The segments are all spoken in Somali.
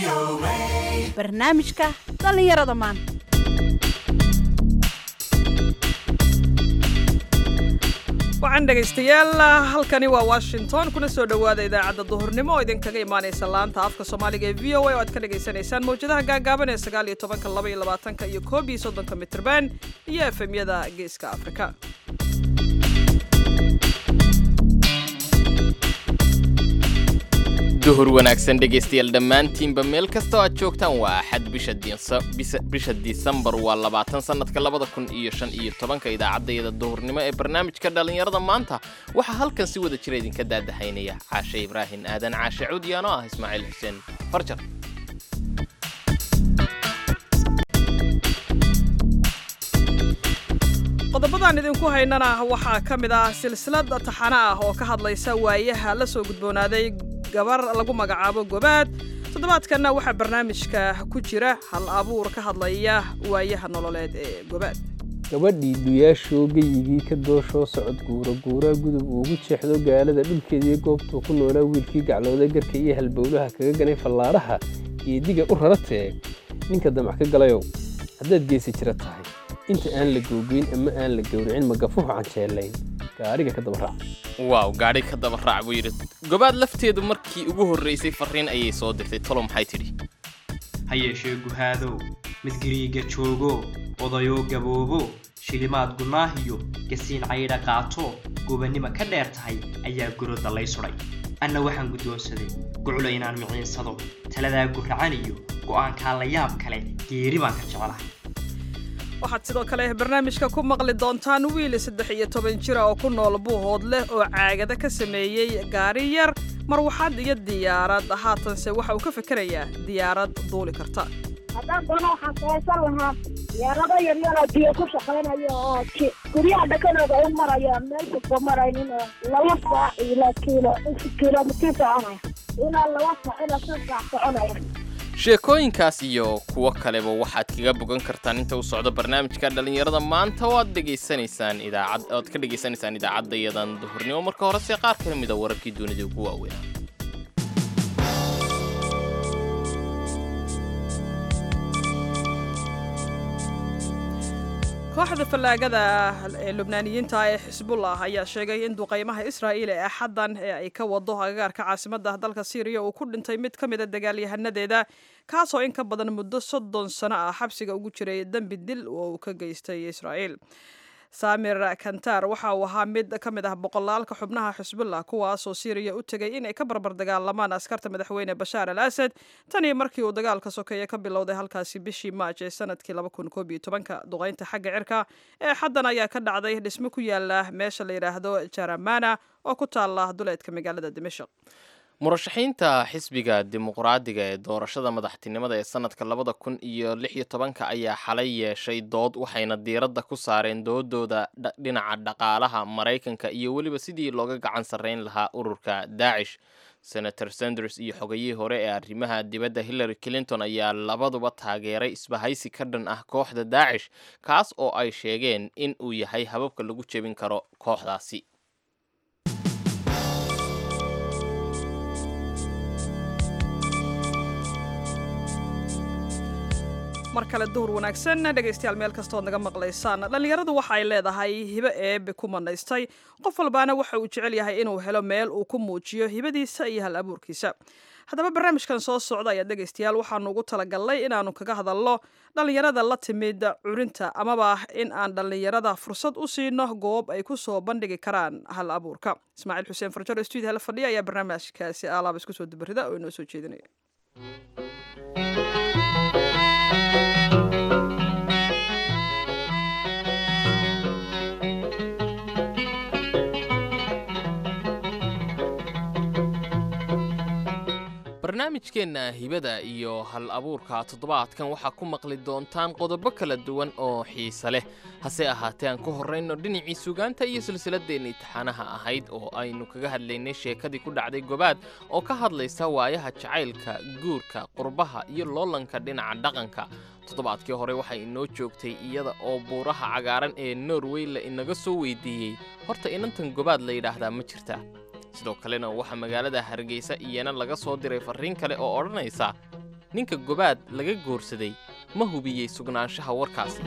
barnaamijka dhallinyarada maanta waxaan dhegaystayaal halkani waa washington kuna soo dhowaada idaacadda duhurnimo oo idinkaga imaanaysa laanta afka soomaaliga ee v o a oo aad ka dhagaysanaysaan mawjadaha gaagaaban ee sagaal iyo tobanka laba iyo labaatanka iyo koob iyo soddonka mitrban iyo efemyada geeska afrika duhur wanaagsan dhegaystayaal dhammaantiinba meel kasta oo aad joogtaan waa axad bisha disembar waa labaatan sannadka labada kun iyo shan iyo tobanka idaacaddayada duhurnimo ee barnaamijka dhallinyarada maanta waxaa halkan si wada jira idinka daadahaynaya caashe ibraahin aadan caashe cuudiyaano ah ismaaciil xuseen farjar qodobadaan idinku haynana waxaa ka mid ah silsilad taxano ah oo ka hadlaysa waayaha la soo gudboonaaday gabar lagu magacaabo gobaad toddobaadkanna waxaa barnaamijka ku jira hal abuur ka hadlaya waayaha nololeed ee gobaad gabadhii duyaashoo geyigii ka dooshoo socod guura guuraa gudub uugu jeexdo gaalada dhulkeediiyo goobtuu ku noolaa wiilkii gaclooday garka iyo halbowlaha kaga ganay fallaadhaha iyo diga u raratee ninka damac ka galayow haddaad geesi jira tahay inta aan la googoyn ama aan la gowricin magafuhu canjeelayn gaariga ka daba raac waaw gaadhi ka daba raac buu yidhi gobaad lafteedu markii ugu horraysay farriin ayay soo dirtay tolo maxay tidhi ha yeeshee guhaadow mid giriiga joogo odayoo gaboobo shilimaad gunaahiyo gasiin caydha qaato gobannimo ka dheer tahay ayaa gorodda lay sudhay anna waxaan guddoonsaday guclo inaan miciinsado taladaa guracan iyo go'aankaa la yaab kale geeri baan ka jeclahay waxaad sidoo kale barnaamijka ku maqli doontaan wiil saddex iyo toban jira oo ku nool buuhood leh oo caagada ka sameeyey gaari yar marwaxad iyo diyaarad haatanse waxa uu ka fikerayaa diyaarad duuli karta haddaan doono waxaan samaysan lahaa diyaarado yaryaroo biyo ku shaqaynayo oo guryaha dhakadooda u maraya meel kasta maraynin oo laba saac ila kiilo kilomitir soconaya ilaa laba saac ilaa shan saac soconaya sheekooyinkaas iyo kuwo kaleba waxaad kaga bogan kartaan inta u socdo barnaamijka dhallinyarada maanta oo aad dhegaysanaysaan idaacad oad ka dhegaysanaysaan idaacaddayadan duhurnimo marka horese qaar ka mida wararkii dunida ugu waaweynaa kooxda fallaagada ee lubnaaniyiinta ee xisbullah ayaa sheegay in duqaymaha israa'iil ee axaddan ee ay ka wado agagaarka caasimadda dalka syriya uu ku dhintay mid ka mida dagaalyahanadeeda kaasoo in ka badan muddo soddon sano ah xabsiga ugu jiray dembi dil oo uu ka geystay israa'iil samir kantar waxa uu ahaa mid ka mid ah boqolaalka xubnaha xisbullah kuwaasoo syriya u tegay inay ka barbar dagaalamaan askarta madaxweyne bashaar al asad tanii markii uu dagaalka sokeeye ka bilowday halkaasi bishii maaj ee sanadkii duqaynta xagga cirka ee xaddan ayaa ka dhacday dhismo ku yaala meesha la yidhaahdo jaramana oo ku taala duleedka magaalada dimashq murashaxiinta xisbiga dimuqraadiga ee doorashada madaxtinimada ee sanadka labada kun iyo lix iyo tobanka ayaa xalay yeeshay dood waxayna diiradda ku saareen doodooda dhinaca dhaqaalaha maraykanka iyo weliba sidii looga gacan sarrayn lahaa ururka daacish senator sanders iyo xogayihii hore ee arrimaha dibadda hillary clinton ayaa labaduba taageeray isbahaysi ka dhan ah kooxda daacish kaas oo ay sheegeen in uu yahay hababka lagu jebin karo kooxdaasi mar kale duhur wanaagsan dhegaystayaal meel kastood naga maqlaysaan dhallinyaradu waxa ay leedahay hibo eebe ku manaystay qof walbaana waxa uu jecel yahay inuu helo meel uu ku muujiyo hibadiisa iyo hal abuurkiisa haddaba barnaamijkan soo socda ayaa dhegaystayaal waxaanu ugu talagalnay inaannu kaga hadalno dhallinyarada la timid curinta amaba in aan dhallinyarada fursad u siino goob ay ku soo bandhigi karaan hal abuurka ismaaciil xuseen farjaro stuudio hala fadhiya ayaa barnaamijkaasi alaaba isku soo dabarida oo inoo soo jeedinaya barnaamijkeenna hibada iyo hal abuurka toddobaadkan waxaa ku maqli doontaan qodobo kala duwan oo xiise leh hase ahaatee aan ku horrayno dhinacii sugaanta iyo silsiladeenna imtixaanaha ahayd oo aynu kaga hadlaynay sheekadii ku dhacday gobaad oo ka hadlaysa waayaha jacaylka guurka qurbaha iyo loolanka dhinaca dhaqanka toddobaadkii hore waxay inoo joogtay iyada oo buuraha cagaaran ee norway la inaga soo weydiiyey horta inantan gobaad la yidhaahdaa ma jirta sidoo kalena waxaa magaalada hargeysa iyana laga soo diray farriin kale oo odhanaysa ninka gobaad laga goorsaday ma hubiyey sugnaanshaha warkaasi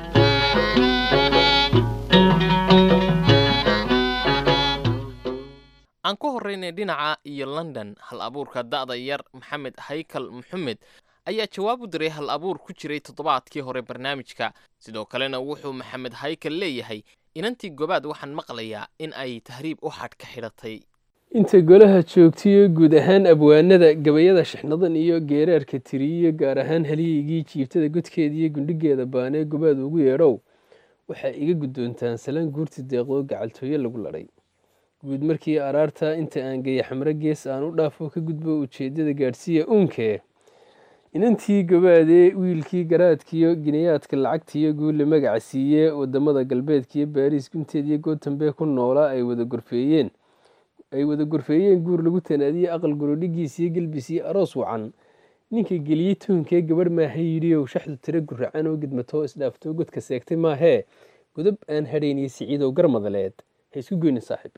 aan ku horraynay dhinaca iyo london hal abuurka da'da yar maxamed haykal maxamed ayaa jawaab u diray hal abuur ku jiray toddobaadkii hore barnaamijka sidoo kalena wuxuu maxamed haykal leeyahay inantii gobaad waxaan maqlayaa in ay tahriib u xadh ka xidhatay inta golaha joogtiyo guud ahaan abwaanada gabayada shixnadan iyo geeraarka tiriyo gaar ahaan haliyaygii jiibtada godkeeda iyo gundhigeeda baanee gobaad ugu yeedhow waxaa iga guddoontaan salaan guurti deeqdoo gacaltooyo lagu ladhay guud markii araarta inta aan geeya xamro gees aan u dhaafo ka gudbo ujeeddada gaadhsiiya uunkee inantii gobaadee wiilkii garaadkiyo ginayaadka lacagtiyo guulle magaca siiye wadamada galbeedkiyo baariis gunteed iyo gootanbee ku noolaa ay wada gorfeeyeen ay wada gorfeeyeen guur lagu tanaadiyey aqal gorodhigiis iyo gelbis iyo aroos wacan ninka geliyey tuunkee gabadh maaha yidhiyow shaxdu tiro guracan oo gidmatoo isdhaaftoo godka seegtay maahee godob aan hadhayniyo siciidow garmadaleed ha isku goynin saaxiib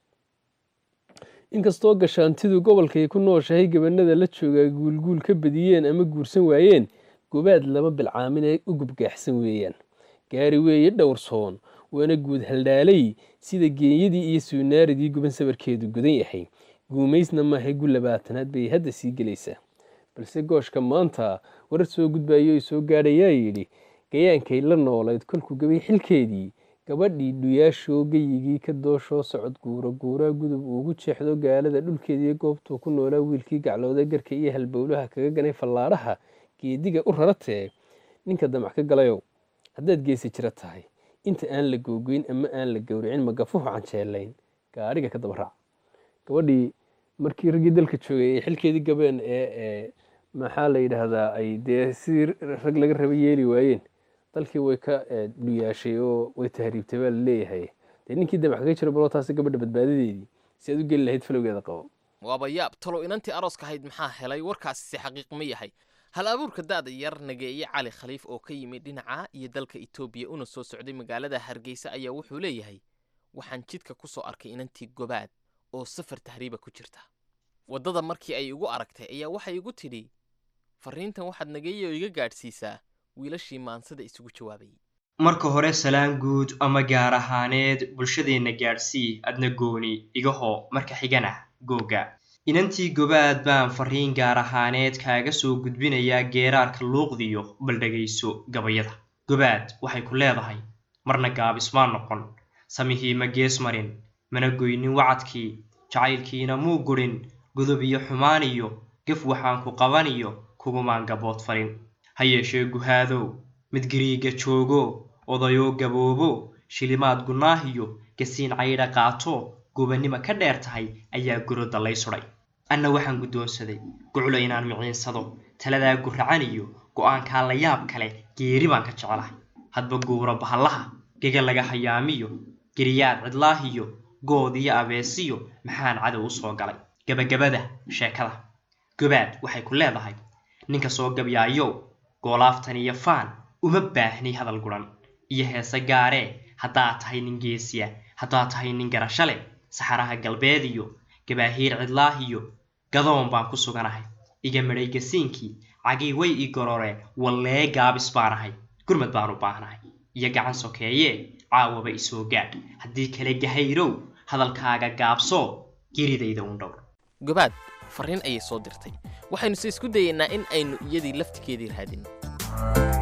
inkastoo gashaantidu gobolkay ku nooshahay gabanada la joogaa guulguul ka badiyeen ama guursan waayeen gobaad lama bilcaamin ee u gubgaaxsan weeyaan gaari weeye dhowrsoon waana guud haldhaalay sida geenyadii iyo suunaaridii guban sabarkeedu gudan yahay guumaysna maahay gu labaatanaad bay hadda sii gelaysaa balse gooshka maanta warar soo gudbayo i soo gaadhayaa yidhi gayaankay la noolayd kolkuu gabay xilkeedii gabadhii dhuyaashoo geyigii ka dooshoo socod guura guuraa gudub uugu jeexdo gaalada dhulkeediiyo goobtuu ku noolaa wiilkii gaclooda garka iyo halbowlaha kaga ganay fallaadhaha geediga u raratee ninka damac ka galayow haddaad geesi jira tahay inta aan la googoyn ama aan la gowricin magafuhu canjeelayn gaadhiga ka daba raac gabadhii markii raggii dalka joogay ay xilkeedii gabeen ee maxaa la yidhaahdaa ay dee sidii rag laga raba yeeli waayeen dalkii way ka dhuyaashay oo way tahriibtay baa laleeyahay dee ninkii damac kaga jiro baloo taasi gabadha badbaadadeedii si aad u geli lahayd falowgeeda qabo waaba yaab talow inantii arooska ahayd maxaa helay warkaasi si xaqiiq ma yahay hal abuurka da'da yar nageeye cali khaliif oo ka yimid dhinaca iyo dalka etoobiya una soo socday magaalada hargeysa ayaa wuxuu leeyahay waxaan jidka ku soo arkay inantii gobaad oo safar tahriiba ku jirta waddada markii ay igu aragtay ayaa waxay igu tidhi farriintan waxaad nageeye oo iga gaadhsiisaa wiilashii maansada isugu jawaabayay marka hore salaan guud ama gaar ahaaneed bulshadeenna gaadhsii adna gooni igahoo marka xigana googa inantii gobaad baan farriin gaar ahaaneed kaaga soo gudbinayaa geeraarka luuqdiyo bal dhegayso gabayada gobaad waxay ku leedahay marna gaabismaa noqon samihii ma gees marin mana goynin wacadkii jacaylkiina muu gurin godob iyo xumaan iyo gaf waxaan ku qabaniyo kugumaan gabood farin ha yeeshee guhaadow mid gariiga joogo odayoo gaboobo shilimaad gunaahiyo gasiin caydha qaato gubannimo ka dheer tahay ayaa gurodda lay sudhay anna waxaan guddoonsaday guclo inaan miciinsado taladaa guracan iyo go'aankaa la yaab kale geeri baan ka jecelahay hadba guuro bahallaha gega laga hayaamiyo geriyaad cidlaahiyo good iyo abeesiyo maxaan cadow u soo galay gabagabada sheekada gobaad waxay ku leedahay ninka soo gabyaayow goolaaftan iyo faan uma baahni hadal guran iyo heese gaaree haddaad tahay nin geesiya haddaad tahay nin garasho leh saxaraha galbeed iyo gabaahiir cidlaahiyo gadoon baan ku suganahay iga midhay gasiinkii cagii way ii gororeen wallee gaabis baanahay gurmad baan u baahnahay iyo gacan sokeeyee caawaba isoo gaadh haddii kale gahayrow hadalkaaga gaabsoo geridayda un dhowr gobaad farriin ayay soo dirtay waxaynuse isku dayaynaa in aynu iyadii laftigeedii raadin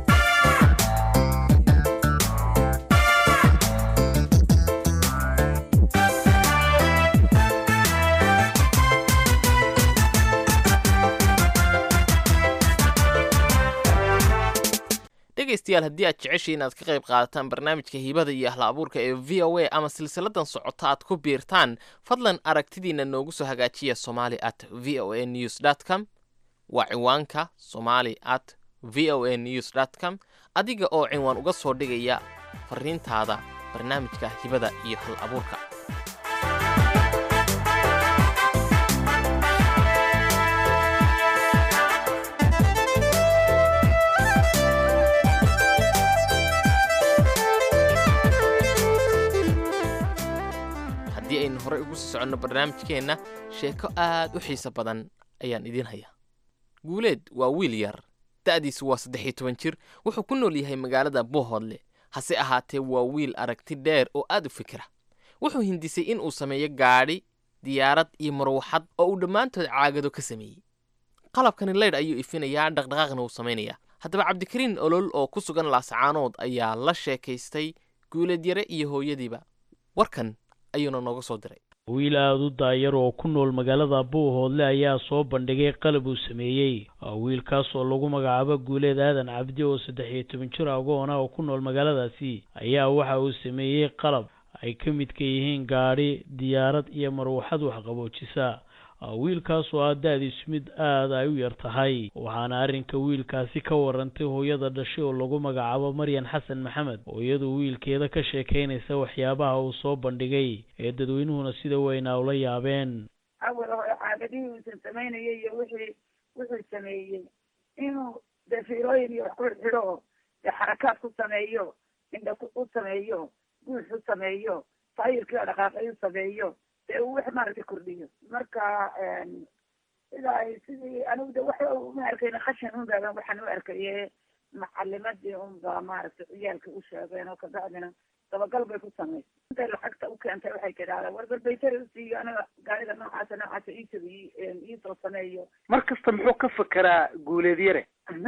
dhegaystayaal haddii aad jeceshay inaad ka qayb qaadataan barnaamijka hibada iyo ahla abuurka ee v o a ama silsiladan socota aad ku biirtaan fadlan aragtidiina noogu soo hagaajiya somali at v o a news com waa ciwaanka somali at v o a news com adiga oo cinwaan uga soo dhigaya farriintaada barnaamijka hibada iyo hal abuurka haddii aynu horey ugu sii soconno barnaamijkeenna sheeko aad u xiiso badan ayaan idiin hayaa guuleed waa wiil yar da'diisu waa saddex iyo toban jir wuxuu ku nool yahay magaalada buuhoodle hase ahaatee waa wiil aragti dheer oo aad u fikira wuxuu hindisay in uu sameeyo gaadhi diyaarad iyo marwaxad oo uu dhammaantood caagado ka sameeyey qalabkani leydh ayuu ifinayaa dhaqdhaqaaqna uu samaynayaa haddaba cabdikariin olol oo ku sugan laasacaanood ayaa la sheekaystay guuleed yare iyo hooyadiiba warkan ayuuna nooga soo diray wiil aada u daayar oo ku nool magaalada buuhoodle ayaa soo bandhigay qalab uu sameeyey wiilkaas oo lagu magacaabo guuleed aadan cabdi oo saddex iyo toban jir agoona oo ku nool magaaladaasi ayaa waxa uu sameeyey qalab ay ka midka yihiin gaadhi diyaarad iyo marwaxad waxqaboojisa wiilkaas oo ah da-diisu mid aada ay u yar tahay waxaana arrinka wiilkaasi ka warantay hooyada dhashay oo lagu magacaabo maryan xasan maxamed oo iyadu wiilkeeda ka sheekaynaysa waxyaabaha uu soo bandhigay ee dadweynuhuna sida weynaa ula yaabeen awal hore caagadihii uusan samaynayay iyo wixii wuxuu sameeyey inuu dee fiilooyin iyo wax ku xidho oo dee xarakaad ku sameeyo indha u sameeyo guux u sameeyo taayirkii oo dhaqaaqay u sameeyo dee uu wax maaragtay kordhiyo marka sida ay sidii anigu de waxa uma arkayna khashin un baaban waxaan u arkaye macalimadii un baa maaragtay ciyaalka u sheegeen oo kabacdina dabagal bay ku samaysay intay lacagta u keentay waxay tidhahdeen war balbaytari usiiyo aniga gaarida noocaasa noocaasa iisabi iisoo sameeyo mar kasta muxuu ka fekeraa guuleedyare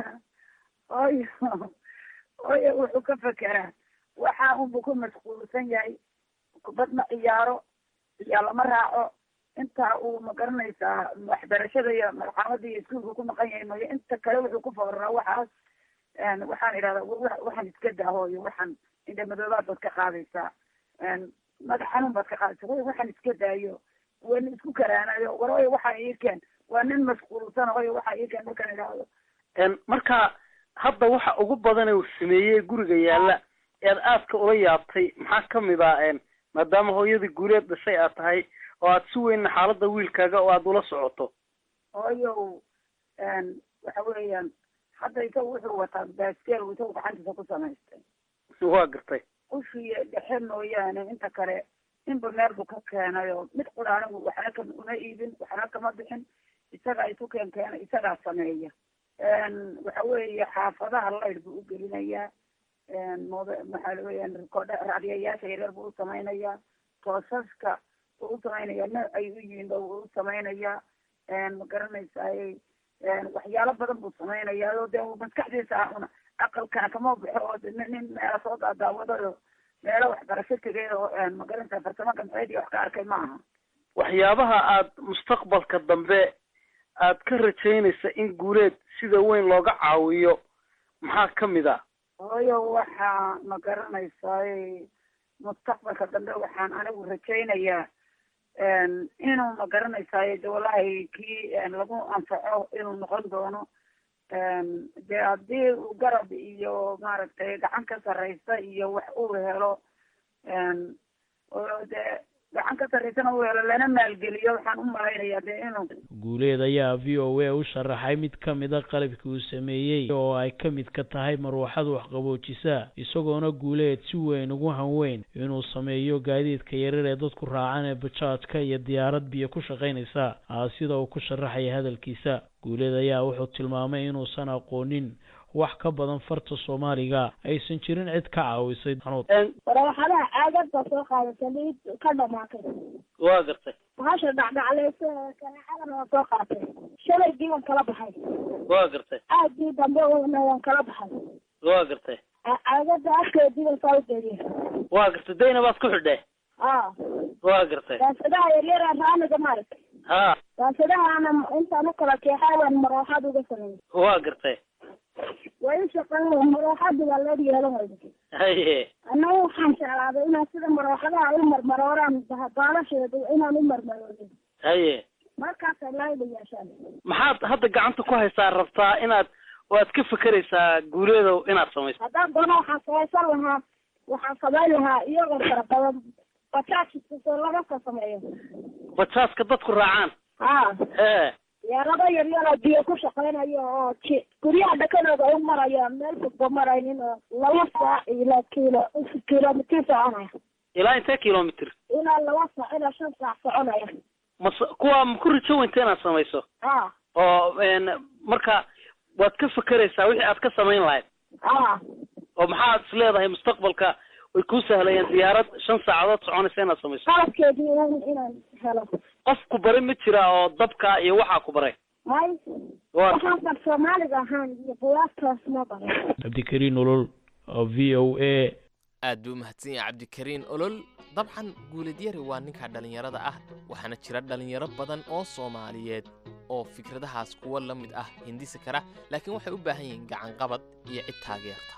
oyo oyo wuxuu ka fekeraa waxa unbu ku mashquulsan yahay kubad ma ciyaaro iyaa lama raaco inta uu magaranaysaa waxbarashada iyo malxamada iyo iskuolka ku maqan yahay mayo inta kale wuxuu ku fooraraa waxaas waxaan idhahdaa waxaan iska daahooyo waxaan indhamadoobaad baad ka qaadaysaa madax xanuun baad ka qaadaysaa way waxaan iska daayo wana isku karaanayo war oyo waxaa ii keen waa nin mashquulsan oyo waxaa ii keen markaan idhaahdo marka hadda waxa ugu badan uu sameeyey guriga yaalla ead aadka ula yaabtay maxaa kamid ah maadaama hooyadii guuleed dhashay aad tahay oo aad si weynna xaaladda wiilkaaga oo aad ula socoto hooyow waxa weeyaan hadda isaga wuxuu wataa baaskeel isagu gacantiisa ku samaystay waa gartay ushiiyo dhexe mooyaane inta kale inba meel buu ka keenay oo mid qura anigu waxna ka uma iibin waxna kama bixin isagaa isu keen keena isagaa sameeya waxa weeye xaafadaha laydh buu u gelinayaa mood maxaa weyaan rikoodha raadiyayaasha yaryar buu u samaynayaa toosaska buu u samaynayaa nooc ay u yihiin ba wuu u samaynayaa ma garanaysaaye waxyaalo badan buu samaynayaa oo dee maskaxdiisa ah una aqalkana kama baxo oo nin meela soo daadaawadayo meelo waxbarasho tegay oo ma garanaysaa farsamo gamceed iyo wax ka arkay ma aha waxyaabaha aad mustaqbalka dambe aad ka rajaynaysa in guuleed sida weyn looga caawiyo maxaa kamid ah hooyo waxaa ma garanaysaay mustaqbalka dambe waxaan anigu rajaynayaa inuu ma garanaysaay de wallahi kii lagu anfaco inuu noqon doono dee haddii uu garab iyo maaragtay gacan ka sarraysa iyo wax uu helo oo dee gacan ka sarraysana uu helo lana maalgeliyo waxaan u malaynayaa dee inuu guuleed ayaa v o a u sharaxay mid ka mid a qalabkii uu sameeyey oo ay ka mid ka tahay marwaxad waxqaboojisa isagoona guuleed si weyn ugu hanweyn inuu sameeyo gaadiidka yarar ee dadku raacan ee bajaajka iyo diyaarad biyo ku shaqaynaysa sida uu ku sharaxaya hadalkiisa guuleed ayaa wuxuu tilmaamay inuusan aqoonin wax ka badan farta soomaaliga aysan jirin cid ka caawisay warawaxadaha caagada soo qaadata liid ka dhamaatay waa gartay bahasha dhacdhacleysa kaneecadana waa soo qaatay shalaygii waan kala baxay waa gartay aagii dambe na waan kala baxay waa gartay caagada afkeedii baan saa ugeeliye waa gartay dayna baad ku xidhe a waa gartay daasadaha yaryara raaniga maaragtay ha daasadahaana intaan ukala keexaa waan marooxaad uga sameeyey waa gartay waa i shaqeyn marooxaadi baa loo yeelan wayda haye annaga waxaan jeclaaday inaan sida marooxadaha u marmarooraan baalasheeda inaan u marmaroorin haye markaasay laayda yeeshaan maxaad hadda gacanta ku haysaa rabtaa inaad waad ka fekeraysaa guuleedow inaad samayso haddaan doono waxaan samaysan lahaa waxaan samayn lahaa iyagoo fara badan bajaajkasoo laga soo sameeyo bajaaska dadku raacaan ha ee yaarado yaryar oo biyo ku shaqeynayo oo ji guryaha dhakadooda u marayo meel fogba maraynin oo laba saac ilaa kilo kilomitir soconaya ilaa intee kilomitr ilaa laba saac ilaa shan saac soconaya mas kuwa ma ku rajo weynta inaad samayso ha oo n marka waad ka fekeraysaa wixii aad ka samayn lahayd ah oo maxaad is leedahay mustaqbalka way kuu sahlayeen diyaarad shan saacadood soconaysa inaad samayso qalabkeedii inaan inaan helo qof ku baray ma jira oo dabka iyo waxaa ku baray may waa waxaan bar soomaaliga ahaan iyo buwaagtaas ma baran cabdikariin olol oo v o a aad buu u mahadsan yahay cabdikariin olol dabcan guuladyari waa ninka dhallinyarada ah waxaana jira dhallinyaro badan oo soomaaliyeed oo fikradahaas kuwa la mid ah hindisi kara laakiin waxay u baahan yihiin gacanqabad iyo cid taageerta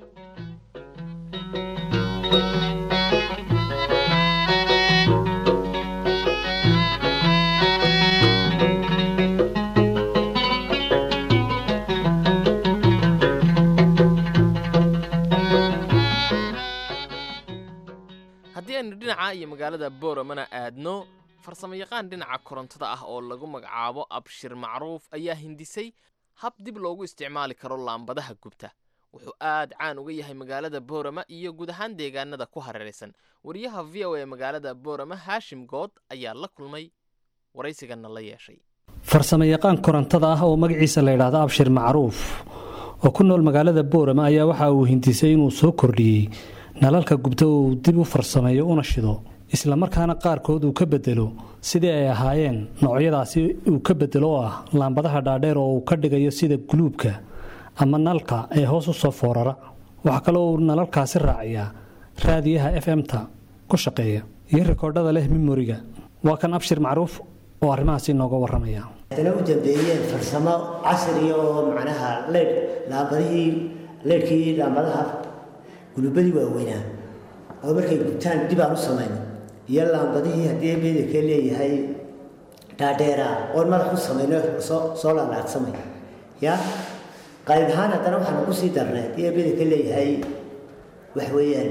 haddii aynu dhinaca iyo magaalada booramana aadno farsamayaqaan dhinaca korontada ah oo lagu magacaabo abshir macruuf ayaa hindisay hab dib loogu isticmaali karo laambadaha gubta wuxuu aad caan uga yahay magaalada boorama iyo guud ahaan deegaanada ku hareeraysan wariyaha v o ee magaalada boorama haashim good ayaa la kulmay waraysigana la yeeshay farsamo yaqaan korontada ah oo magaciisa la yidhaahdo abshir macruuf oo ku nool magaalada boorama ayaa waxa uu hindisay inuu soo kordhiyey nalalka gubta uu dib u farsameeyo una shido isla markaana qaarkood uu ka bedelo sidii ay ahaayeen noocyadaasi uu ka bedelo oo ah laambadaha dhaadheer oo uu ka dhigayo sida guluubka ama nalka ee hoos u soo foorara waxaa kaloo uu nalalkaasi raaciyaa raadiyaha f m-ta ku shaqeeya iyo rikoodhada leh memoriga waa kan abshir macruuf oo arrimahaasi inooga warramaya haddana u dambeeyeen farsamo casriya oo macnaha leydh laambadihii leydhkii laambadaha gulubadii waaweynaa oo markay gubtaan dib aan u samayno iyo laambadihii haddii bedelka leeyahay dhaadheera oon madax u samayno soo soo laalaadsamay ya qayb ahaan haddana waxaan ugu sii darnay haddii bedelka leeyahay wax weeyaan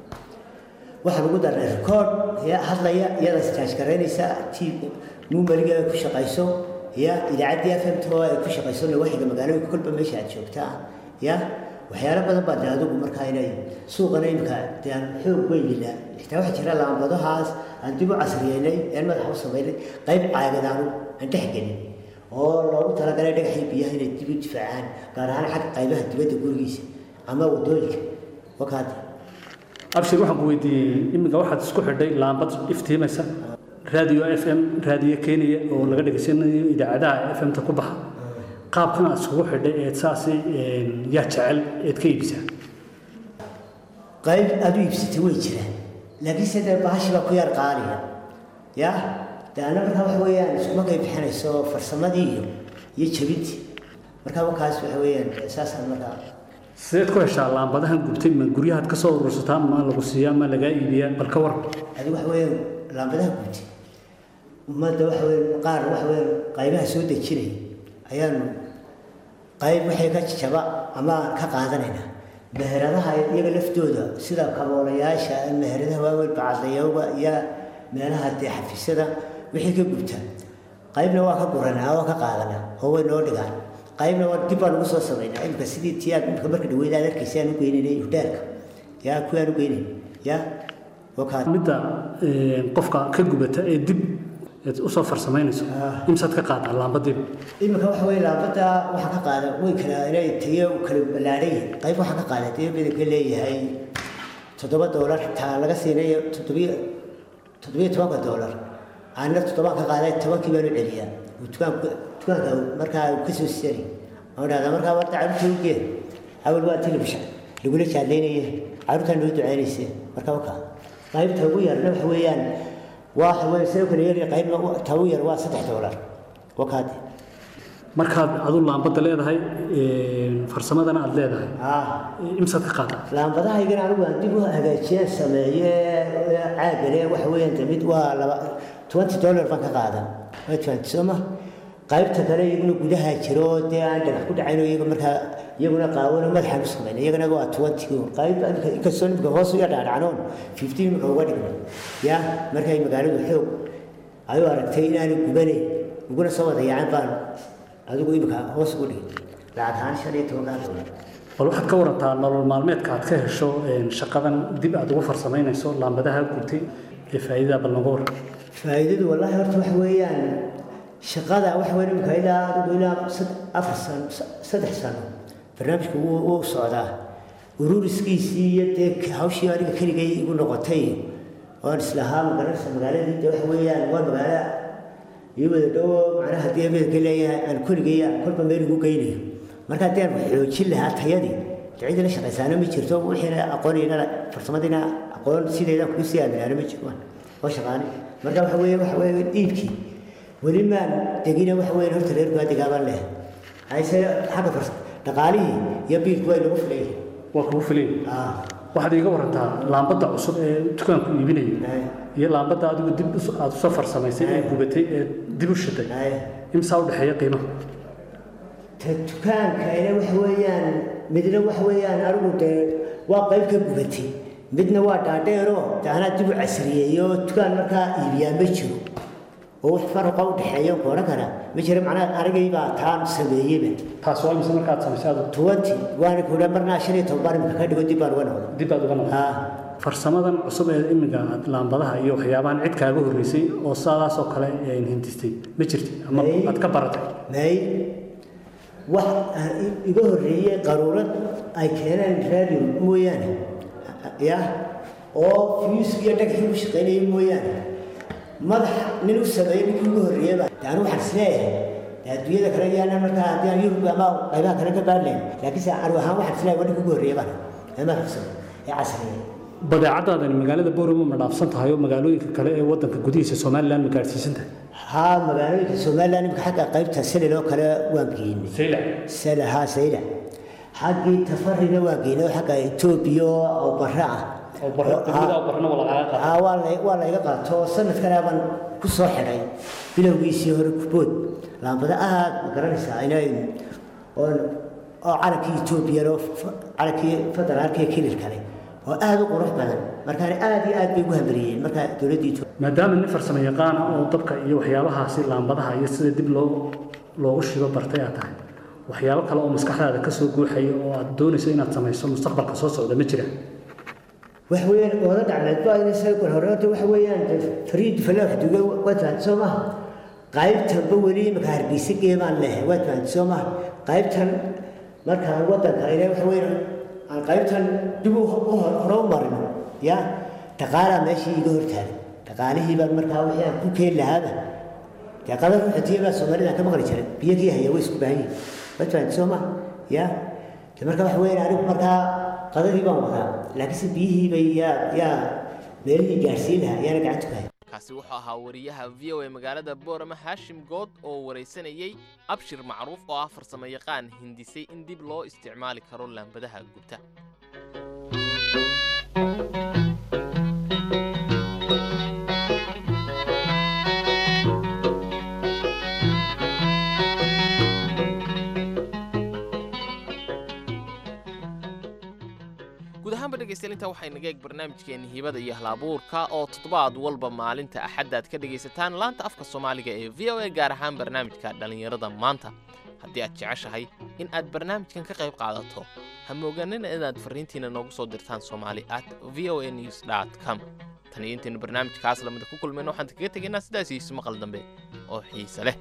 waxaan ugu darnay record ya hadlaya iyada istaaj garaynaysa t numeriga ay ku shaqayso ya idaacaddii f m t oo ay ku shaqayso nawaxiga magaalooyinka kolba meesha aad joogtaa ya waxyaalo badan baa de adigu markaa inay suuqana imika de aan xoog weynila xitaa waxaa jira laambadahaas aan dib u casriyeynay aan madaxa u samaynay qayb caagadaanu aan dhex gelin oo loogu talagalay dhagaxii biyaha inay dib u difaacaan gaar ahaan xagga qaybaha dibadda gurigiisa ama wadooyinka wakaadi abshir waxaan ku weydiiyey iminka waxaad isku xidhay laambad iftiimaysa raadiyo f m raadiyo kenya oo laga dhegaysanayo idaacadaha f m-ta ku baxa qaabkan aad iskugu xidhay eed saasi yaa jecel eed ka iibsaa qayb aad u iibsatay way jiraan laakiinse dee bahashi baa ku yar qaaliya ya de ana markaa waxa weeyaan iskumakay bixinayso farsamadii iyo iyo jabintii markaa markaas waxa weeyaan saasaan markaa sideed ku heshaa laambadahan gubtay ma guryahaad ka soo urursataa ma lagu siiyaa ma lagaa iibiyaa bal ka war adigu waxa weeyaan laambadaha gubtay ummadda waxa weeyaan qaar waxa weeyaan qaybaha soo dejinaya ayaanu qayb waxay ka jaba ama ka qaadanayna meheradaha iyaga laftooda sida kaboolayaasha meheradaha waaweyn bacadayowga iyo meelaha dee xafiisyada wixii ka gubta qaybna waa ka guranaa waa ka qaadanaa oo way noo dhigaan qaybna waa dib baan ugu soo samaynaa imika sidii tii aad imika marka dhaweyd aad arkaysa aan u geynaynay hudheerka yaa kuwii aan u geynayn yaa wakaa midda qofka ka gubata ee dib eed usoo farsamaynayso imsaad ka qaadaa laambadiiba imika waxa weye laambada waxaa ka qaada way kala inay tayo kala ballaadhan yihin qayb waxaa ka qaada tayo midabka leeyahay toddoba doolar xitaa laga siinayo toddobiyo toddobiyo tobanka doolar aanna toddobaan ka qaaday tobankii baan u celiyaa dukaanka dukaanka markaa ka soo sari aan dhahdaa markaa warta carruurta u gee awal waa telefishan lagula jaadaynaya carruurtaa noo ducaynaysa marka wakaa qaybta ugu yarna waxa weeyaan waxa weeye sidoo kale yar qaybna ta ugu yar waa saddex doolar wakaadi markaad adu laambada leedahay farsamadana aad leedahay imsaad ka qaadaa laambadahaygana anigu aan dib u hagaajiyeen sameeye caagane waxa weeyaan de mid waa laba twenty dollar baan ka qaadaa waa twenty soo ma qaybta kale iyaguna gudaha jiro dee aan dhagax ku dhacayno iyaga markaa iyaguna qaawano madaxaan u samayna iyagana waa twenty qayb inkastoo imika hoos u yadhaadhacnoon fifteen imika uga dhigna ya markay magaaladu xoog ayuu aragtay inaanu gubanayn uguna soo wada yacan baan adigu imika hoos ugu dhigay lacag ahaan shan iyo tobankaa doolar bal waxaad ka warantaa nolol maalmeedka aad ka hesho shaqadan dib aad ugu farsamaynayso laambadaha gubtay ee faa'iidada bal nooga waran faa'iidadu wallaahi horta waxa weeyaan shaqada waxa weyn imika ilaa adigu ilaa afar sano saddex sano barnaamijku wuu wuu socdaa ururiskiisii iyo dee hawshii aniga keligay igu noqotay oon islahaa magaranaysa magaaladii de waxa weeyaan waa magaalo iyo wada dhowo macnaha haddii ameerika leeyahay aan keligay aan kolba meel igu geynayo marka haddii aan xoojin lahaa tayadii cidii la shaqaysaana ma jirto wixiina aqoonayna farsamadiina aqoon sideedaan kugu sii aaminaana ma jirto waa shaqaani marka waxa weeye waxa weeye dhiibkii weli maan degina waxa weeye horta reerku waa degaabaan leh hayse xagga fars dhaqaalihii iyo biilku way nagu filayeen waa kugu filayn waxaad iiga warantaa laambadda cusub ee dukaanku iibinayo iyo laambadda adigu dib aada usoo farsamaysay ee gubatay ee dib u shitay imsaa u dhexeeya qiimaha ta dukaankayna waxa weeyaan midna waxa weeyaan anigu dee waa qayb ka gubatay midna waa dhaadheeroo de anaa dib u casriyeeyo dukaan markaa iibiyaa ma jiro oo wax faraqa u dhexeeya ku odhan karaa ma jira macnaha anigay baa taan sameeyeyba taas waa mise markaad samaysay aad tuwanti waana kuudha marnaa shan iyo toban baan imika ka dhigo dib baan uga noqday dib baad uga noqday farsamadan cusub ee imiga aad laambadaha iyo waxyaabahan cid kaaga horreysay oo saadaas oo kale hindistay ma jirti ama aad ka baratay may wax iga horreeyey qaruurad ay keeneen radio mooyaane ya oo fiyuuska iyo dhagxii ku shaqaynaya mooyaane madax nin u sameeyey ninkii ugu horreeyaba de anu waxaan isleeyahay de adduunyada kale yaana markaa haddii aan yurub ama qaybaha kale ka baadlayn laakiinse anu ahaan waxaan isleeyahay waa ninka ugu horreeya baan ama xabsan ee casriya badeecadaadani magaalada booramo ma dhaafsan tahay oo magaalooyinka kale ee wadanka gudihiisa somalilan ma gaadhsiisan tahay haa magaalooyinka somalilan imika xagga qaybta selil oo kale waan geynay sayla sela haa sayla xaggii tafarina waan geynay oo xagga etoobiya oo barre ah haa waa la waa layga qaato sanadkan baan ku soo xidhay bilowgiisii hore kubood laambada aad ma garanaysaa inay oo oo calankii etoobiya oo calankii federaalka iyo kilil kale oo aad u qurux badan markaana aad iyo aad bay ugu hamariyeen markaa dowladda etoobiya maadaama nin farsamo yaqaan ah oo dabka iyo waxyaabahaasi laambadaha iyo sida dib loo loogu shido bartay aad tahay waxyaabo kale oo maskaxdaada ka soo guuxaya oo aad doonayso inaad samayso mustaqbalka soo socda ma jira waxa weeyaan ooda dhacmeed baa ina saykur hore horta waxa weeyaan fariid falaax duga waad fahanti soo maha qaybtanba weli imika hargeysa geemaan lehay waad fahanti soo maha qaybtan markaan wadanka ina waxa weeyaan aan qaybtan dib u hore u marino ya dhaqaalaa meeshii iga hortaagan dhaqaalihii baan markaa wixii aan ku keeni lahaaba dee qadar ruxutiya baa soomaalida ka maqli jiray biyagii haya way isku baahan yihin waad fahanti soo maha ya de marka waxa weeyaan anigu markaa qadadii baan wadaa laakiinse biyihiiba yaa yaa meelihii gaadhsiin lahaa ayaana gacanta ku haya kaasi wuxuu ahaa wariyaha v o a magaalada boorama haashim good oo waraysanayey abshir macruuf oo ah farsamo yaqaan hindisay in dib loo isticmaali karo laambadaha gubta guud ahaanba dhegaystayaal intaa waxay naga eeg barnaamijkeenni hibada iyo halabuurka oo toddobaad walba maalinta axaddaad ka dhegaysataan laanta afka soomaaliga ee v o a gaar ahaan barnaamijka dhallinyarada maanta haddii aad jeceshahay in aad barnaamijkan ka qayb qaadato ha moogaanina inaad farriintiina noogu soo dirtaan soomaali at v o a news dt com tan iyo intaynu barnaamijkaas lamida ku kulmayno waxaan kaga tegaynaa sidaas iyo isu maqal dambe oo xiise leh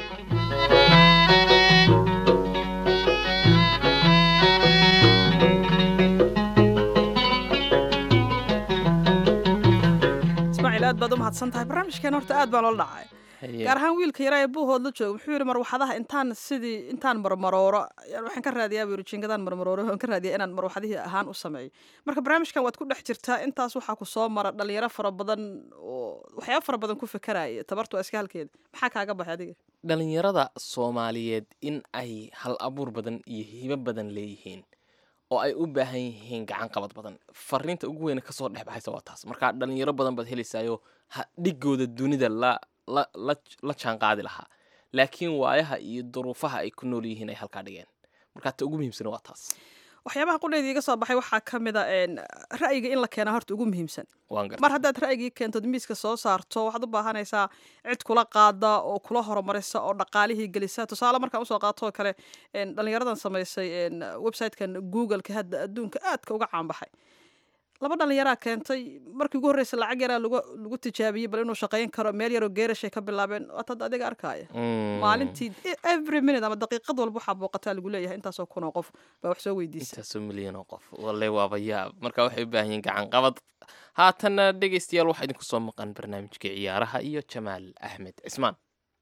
ismaaciil aad baad u mahadsan tahay barnaamijkeen horta aad baa loola dhacay gaar ahaan wiilka yaraa ee buuhood la jooga wuxuu yidhi marwaxadaha intaan sidii intaan marmarooro waxaan ka raadiyaa buu yidhi jingadaan marmarooro waan ka raadiyaa inaan marwaxadihii ahaan u sameeyo marka barnaamijkan waad ku dhex jirtaa intaas waxaa ku soo mara dhalinyaro fara badan oo waxyaaba fara badan ku fekeraya tabartu waa iska halkeeda maxaa kaaga baxay adiga dhallinyarada soomaaliyeed in ay hal abuur badan iyo hibo badan leeyihiin oo ay u baahan yihiin gacan qabad badan fariinta ugu weyne kasoo dhex baxaysa waa taas marka dhalinyaro badan baad helaysaayo dhigooda dunida la la la la jaan qaadi lahaa laakiin waayaha iyo duruufaha ay ku nool yihiin ay halkaa dhigeen marka ta ugu muhiimsan waa taas waxyaabaha qudhayda iga soo baxay waxaa ka mid a ra'yiga in la keenaa horta ugu muhiimsan waan gar mar haddaad ra'yigii keentod miiska soo saarto waxaad u baahanaysaa cid kula qaada oo kula horumarisa oo dhaqaalihii gelisa tusaale markaan usoo qaato oo kale dhalinyaradan samaysay websitekan googleka hadda adduunka aadka uga caanbaxay laba dhalinyaraa keentay markii ugu horreysa lacag yaraa lagu lagu tijaabiyey bal inuu shaqayn karo meel yaroo geerashay ka bilaabeen waatad adiga arkaaya maalintii every minute ama daqiiqad walba waxaa booqataa lagu leeyahay intaasoo kun oo qof baa wax soo weydiisa intaasoo milyan oo qof walle waaba yaab marka waxay u baahan yihiin gacan qabad haatanna dhegaystayaal waxaa idinku soo maqan barnaamijkii ciyaaraha iyo jamaal axmed cismaan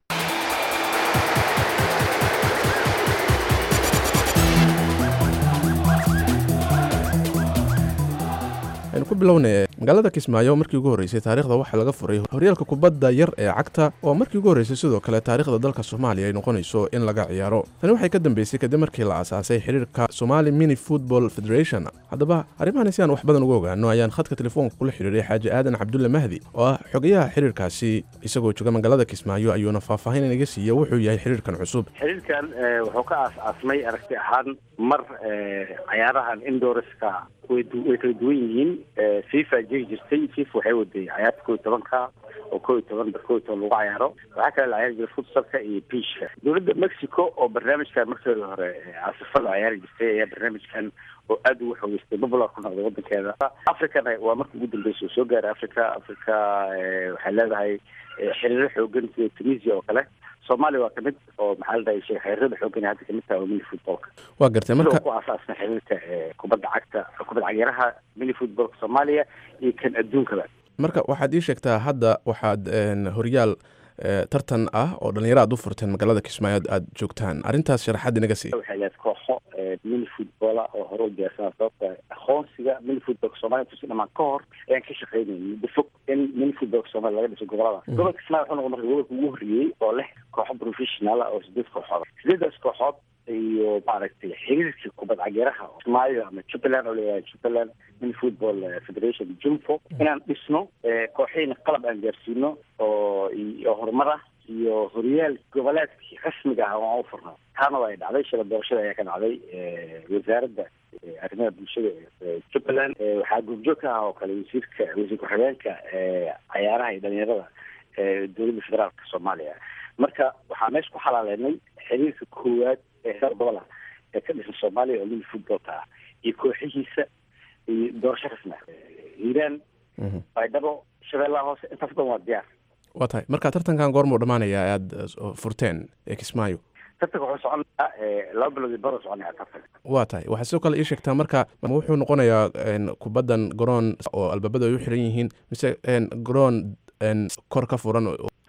aynu ku bilownay magaalada kismaayo markii ugu horreysay taariikhda waxaa laga furay horyaalka kubadda yar ee cagta oo markii ugu horreysay sidoo kale taariikhda dalka soomaaliya ay noqonayso in laga ciyaaro tani waxay ka dambeysay kadib markii la aasaasay xiriirka somali mini football federation haddaba arrimahan si aan wax badan uga ogaano ayaan khadka telefoonka kula xiriiray xaaji aadan cabdulle mahdi oo ah xogayaha xiriirkaasi isagoo jooga magaalada kismaayo ayuuna faahfaahin inaga siiya wuxuu yahay xiriirkan cusub xiriirkan wuxuu ka aas-aasmay aragti ahaan mar cayaarahan indorska way kala duwan yihiin fifa jiri jirtay fifa waxay waday cayaarta koo iyo tobanka oo koo iyo toban bar koo iyo toban lagu cayaaro waxaa kale la cayaari jiray futsalka iyo biishka dowladda mexico oo barnaamijkan markeeda hore caasifada cayaari jirtay ayaa barnaamijkan oo aada ugu xoogeystay popular ku noqday wadankeeda africana waa marka ugu dambeysa oo soo gaaray africa africa waxay leedahay xiriiro xoogan sida tunisia oo kale soomaaliya waa kamid oo maxaa la dhahay xiriirada xoogan hadda kamid tahay oo mini footballka waa gartay marka ku aasaasna xiriirka kubadda cagta kubadda cagyaraha mini footballka soomaaliya iyo kan adduunkaba marka waxaad ii sheegtaa hadda waxaad horyaal tartan ah oo dhalinyaro aad u furteen magaalada kismaayo aad joogtaan arrintaas sharaxaad inaga sii waxay leed kooxo mini footballa oo hore u diyaarsanaa sababta aqoonsiga mini footballka soomaaliya tusi dhamaan ka hor ayaan ka shaqeynayay muddo fog in mini footballka soomaaliya laga dhiso gobolada gobolka kismaayo wuxuu noqon marka gobolka ugu horreeyey oo leh kooxo professional ah oo sideed kooxood sideedaas kooxood iyo maaragtay xiriirka kubad cageeraha kismaayo ama jubbaland oo leeyahay jubbaland mini football federation jumfo inaan dhisno kooxihiina qalab aan gaarsiino oo iyo horumar ah iyo horyaal goboleedkii rasmiga ah waan u furnaa taana waa ay dhacday shala doorashada ayaa ka dhacday wasaaradda arrimaha bulshada jubbaland waxaa goobjoog ka ah oo kale wasiirka wasiir ku-xigeenka cayaaraha iyo dhalinyarada dowladda federaalka soomaaliya marka waxaa meesha ku xalaaleenay xiriirka koowaad ee heer gobola ee ka dhisan soomaaliya oo mini footballka ah iyo kooxihiisa iyo doorasho rasmi ah hiiraan baydhabo shabeellaha hoose intaas dhan waa diyaar waa tahay marka tartankan goormuu dhammaanayaa aada furteen ee kismaayo tartanka wuxuu soconayaa laba bilood iyo baro soconaya tartanka waa tahay waxaad sidoo kale ii sheegtaa marka wuxuu noqonayaa kubaddan garoon oo albaabada ay u xiran yihiin mise garoon kor ka furan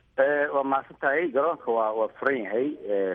waa mahadsan tahay garoonka waa waa furan yahay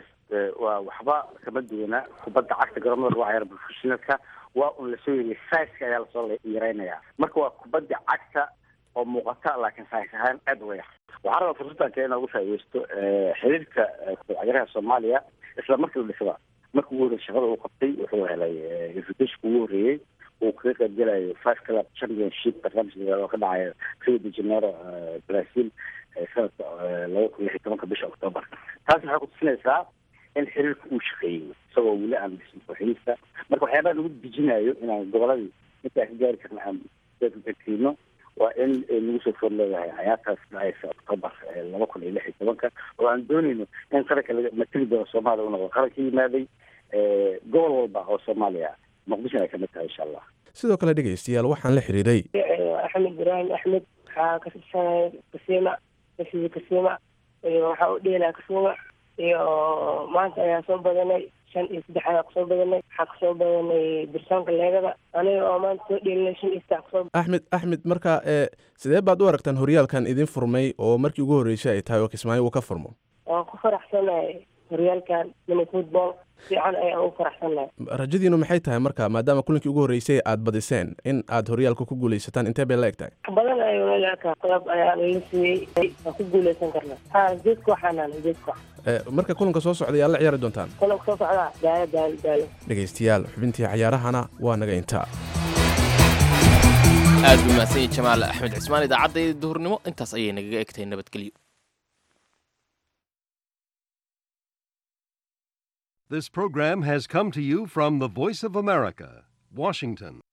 waa waxba kama duwana kubadda cagta garoomada lagu cayaaro professionalka waa un lasoo yeriya saiska ayaa lasoo yareynayaa marka waa kubadda cagta oo muuqata laakiin sais ahaan aada uga yar waxaa rabaa fursadanka inaa uga faaideysto xiriirka kubad cagaraha soomaaliya isla markii la dhisaba marka ugu horreysa shaqada uu qabtay wuxuu helay invitationka ugu horreeyey uu kaga qaybgelayo five club championship barnaamij oo ka dhacayo rio de janeiro brazil sanadka laba kun lix iyo tobanka bisha octoobar taas waxay kutusinaysaa in xiriirka uu shaqeeyey isagoo weli aan dhisin kooxihiisa marka waxyaabaha lagu dejinayo inaan goboladii inta aan ka gaari karna aan dadkiino waa in nagu soo foor leedahay cayaartaas dhacaysa octoobar laba kun iyo lix iyo tobanka oo aan dooneyno in qaranka laga matali doono soomaaliya u noqdo qaran ka yimaaday gobol walba oo soomaaliya muqdishona ay kamid tahay insha allah sidoo kale dhegaystayaal waxaan la xiriiray axmed ibraahim axmed waxaa ka tirsanaya kasiima rashidi kasiima iyo waxaa u dheelaa kasiima iyo maanta ayaa soo badanay shan iyo saddex ayaa kusoo badanay waxaa kusoo badanay birsoonka leegada aniga oo maanta soo dheelinay shan iyo saddex kusoo axmed axmed marka ee sidee baad u aragtaan horyaalkan idin furmay oo markii ugu horreysay ay tahay oo kismaayo uu ka furmo waan ku faraxsanahay horyaalkan mini football fiican ayaan ugu faraxsanahay rajadiinu maxay tahay marka maadaama kulinkii ugu horreysay aad badiseen in aad horyaalka ku guulaysataan intee bay la eg tahay badan ayuu nalaaka qalab ayaa lala siiyey waan ku guulaysan karnaa ha jeed kooxanaan jeed koox marka kulanka soo socda yaa la ciyaari doontaan kulanka soo socdaa daalo daalo daalo dhegaystayaal xubintii cayaarahana waa naga intaa aad buu mahadsan yahay jamaal axmed cismaan idaacadda duhurnimo intaas ayay nagaga egtahay nabadgelyo This program has come to you from the Voice of America, Washington.